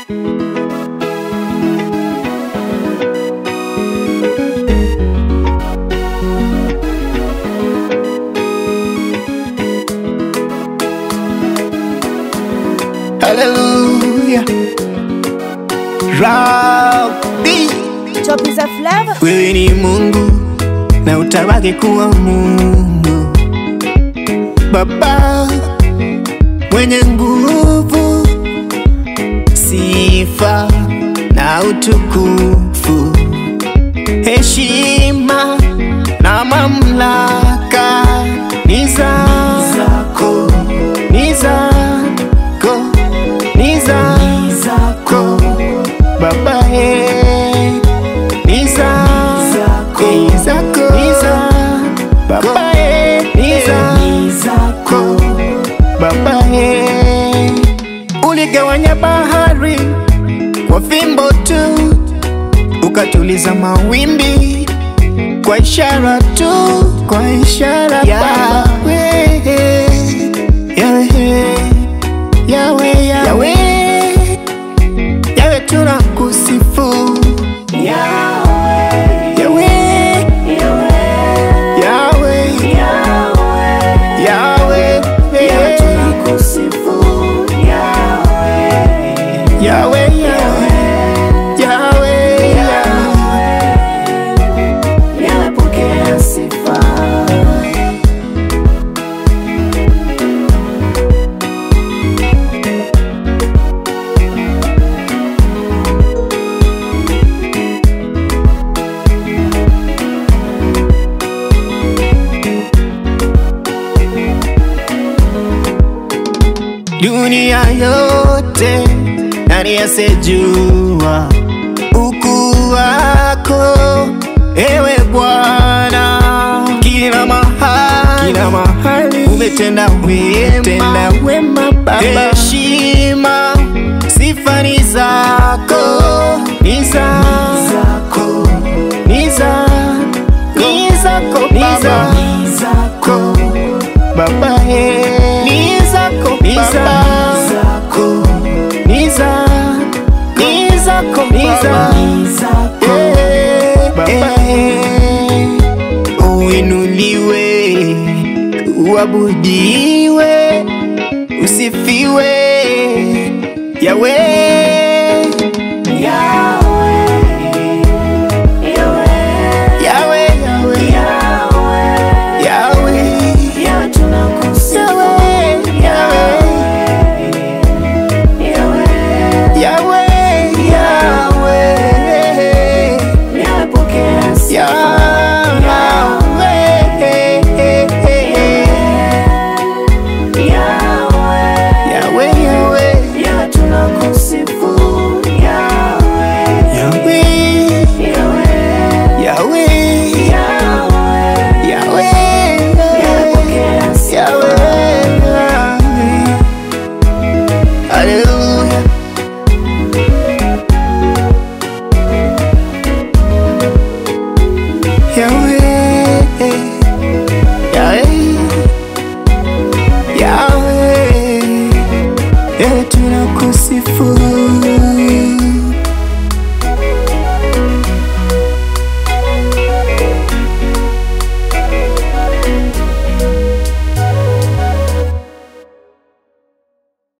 Hallelujah. Rabbi, Chopi za flavor wewe ni Mungu na utabaki kuwa Mungu, Baba mwenye nguvu, sifa na utukufu, heshima na mamlaka ni zako, ni zako, ni zako Baba, eh, ni zako, ni zako, ni zako Baba, eh, ni zako Baba, eh. Uligawanya bahari kwa fimbo tu, ukatuliza mawimbi kwa ishara tu, kwa ishara Yawe, Yawe, Yawe, Yawe, Yawe tunakusifu Yawe, Yawe, Yawe, Yawe tunakusifu Yawe, Yawe, Yawe, Yawe pokea sifa. dunia yote nani asejua ukuu wako ewe Bwana, kila mahali, kila mahali umetenda wema, tenda wema Baba, heshima sifa ni zako, ni zako, ni zako, ni zako Baba, ni zako Baba, eh, ni zako, ni zako, ni zako, ni zako, ni zako, eh, Baba, eh, uinuliwe, uabudiwe, usifiwe, Yawe, Yawe, Yawe, Yawe, Yawe, Yawe tunakusifu Yawe, Yawe, Yawe, Yawe pokea sifa Yawe, Yawe, Yawe tunakusifu Yawe, Yawe, Yawe, Yawe, Yawe, Hallelujah. Yahweh, Yahweh, Yahweh, Yahweh tunakusifu